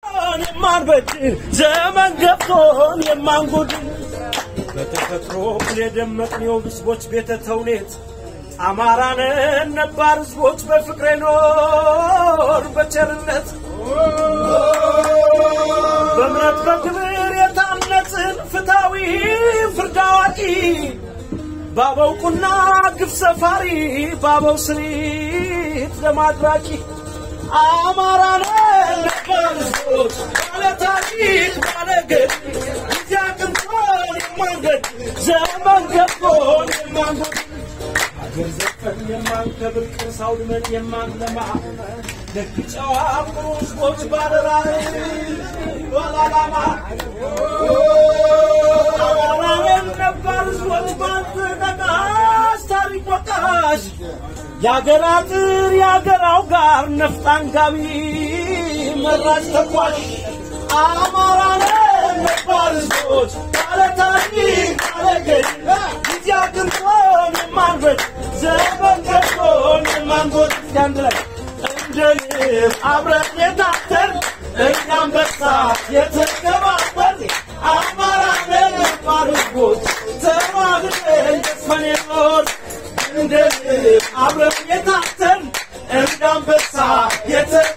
የማንበድል ዘመን ገብቶን የማንጎድል በተፈጥሮ የደመቅነው ህዝቦች ቤተ ተውኔት አማራንን ነባር ህዝቦች በፍቅሬ ኖር በቸርነት በእምነት በክብር የታነጽን ፍትሐዊ ፍርድ አዋቂ ባበው ቁና ግፍ ሰፋሪ ባበው ስሪት ለማድራቂ አማራንን ነባር ህዝቦች ባለ ታሪክ ባለ ገድ ጊዜ አቅንቶን የማንገድ ዘመን ገብቶን የማንጎድ ሀገር ዘፈን የማንከብር ቅርስ አውድመን የማንለማ ደግ ጨዋ ኩሩ ህዝቦች ባለራዕይ ባለዓላማ አማራንን ነባር ህዝቦች ባልተነቃሽ ታሪክ ወቃሽ የአገር አጥር የአገር አውጋር ነፍጥ አንጋቢ መራጭ ተኳሽ አማራንን ነባር ህዝቦች ባለ ታሪክ ባለ ገድ ጊዜ አግኝቶን የማንበድ ዘመን ገብቶን የማንጎድ እስኪ አንድ ላይ እንደ ንብ አብረን የታተር እንደ አንበሳ የተከባበር አማራንን ነባር ህዝቦች ተባብረን ገዝፈን የኖር እንደ ንብ አብረን የታተር እንደ አንበሳ የተ